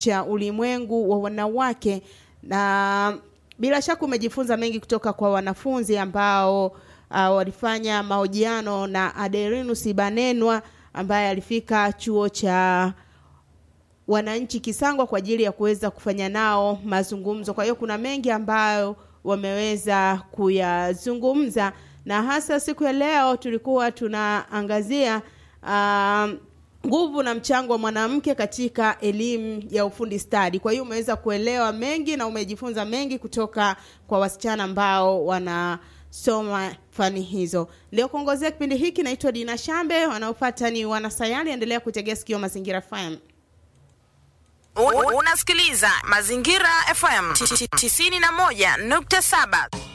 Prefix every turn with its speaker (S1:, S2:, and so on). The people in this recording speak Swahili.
S1: cha ulimwengu wa wanawake na bila shaka umejifunza mengi kutoka kwa wanafunzi ambao uh, walifanya mahojiano na Aderinus Banenwa ambaye alifika chuo cha wananchi Kisangwa kwa ajili ya kuweza kufanya nao mazungumzo. Kwa hiyo kuna mengi ambayo wameweza kuyazungumza, na hasa siku ya leo tulikuwa tunaangazia um, nguvu na mchango wa mwanamke katika elimu ya ufundi stadi. Kwa hiyo umeweza kuelewa mengi na umejifunza mengi kutoka kwa wasichana ambao wanasoma fani hizo. Leo kuongozea kipindi hiki naitwa Dina Shambe, wanaopata ni wanasayari. Endelea kutegea sikio Mazingira FM.
S2: Unasikiliza Mazingira FM 91.7.